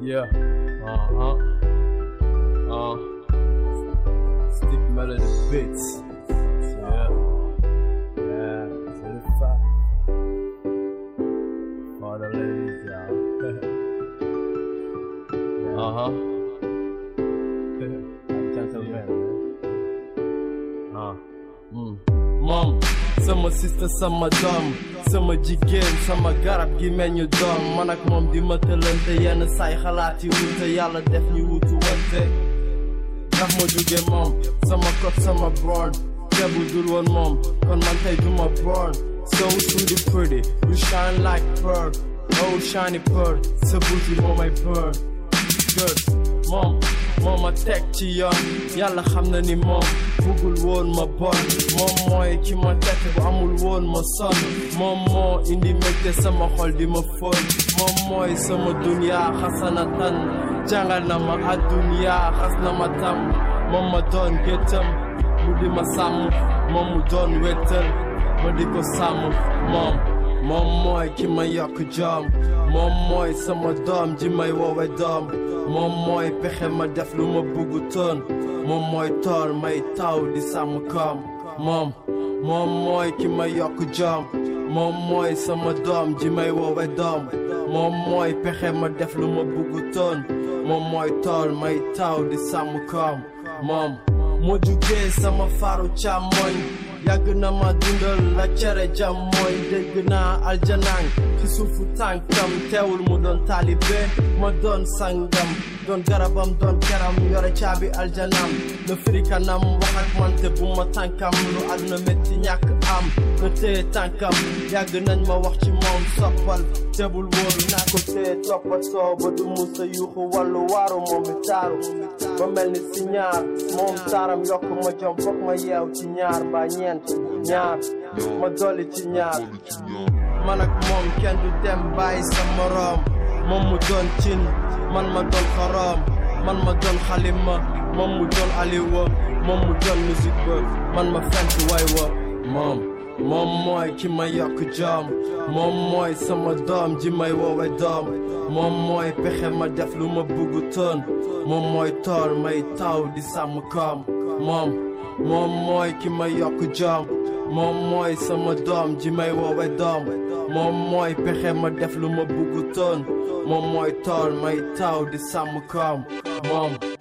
Yeah. Uh huh. Uh. Stick melody beats. Yeah. Yeah. Certified. For the ladies, yeah. yeah. Uh huh. Gentlemen. Uh. Mm. Mom, sama sister sama doom sama jigéen sama garab gi meññu doom man ak moom di ma tëlante yenn saay xalaat yi wute yàlla def ñu wutu wante ndax ma jóge moom sama kot sama broad tebu dul woon moom kon man tey duma broad so sweet pretty you shine like pearl oh shiny pearl sa buuti moo may pearl good moom moo ma teg ci yoon yàlla xam na ni moom bëggul woon ma bon moom mooy ki ma teg bu amul woon ma sonn moom moo indi mbégte sama xol di ma fóon moom mooy sama dunya xasanatan jàngal na ma addunya xas na ma tam moom ma doon géttam mu di ma sàmm moom mu doon wéttal ma di ko sàmm moom moom mooy ki ma yokk jom moom mooy sama doom ji may woowe doom moom mooy pexe ma def lu ma buggu toon moom mooy tool may taw di sàmm koom moom moom mooy ki ma yokk jom moom mooy sama doom ji may woowe doom moom mooy pexe ma def lu ma buggu toon moom mooy tool may taw di sàmm koom moom moo jugee sama faru càmmoñ yàgg na ma dundal la cere jam mooy dégg naa aljanang ci suufu tànkam teewul mu doon taalibe ma doon sangam doon garabam doon keram yore caabi aljanam na firi kanam wax ak man te bu ma tànkam lu àdduna métti ñàkk am na téye tànkam yàgg nañ ma wax ci moom soppal teebul wóoru naa ko téye toppatoo ba du musa yuuxu wàllu waaru moom mi taaru ba mel ni si ñaar moom taaram yokk ma jom foog ma yeew ci ñaar mbaa ñeent ñaar ma dolli ci ñaar man ak moom kenn du dem bàyyi sa moroom moom mu doon cin man ma doon xoroom man ma doon xalima moom mu doon aliwa moom mu doon musique ba man ma fent way wa moom moom mooy ki ma yokk jom moom mooy sama doom ji may woowe doom moom mooy pexe ma def lu ma buggu toon moom mooy tool may taw di sàmm koom moom moom mooy ki ma yokk jom moom mooy sama doom ji may woowe doom moom mooy pexe ma def lu ma buggu toon moom mooy tool may taw di sàmm koom moom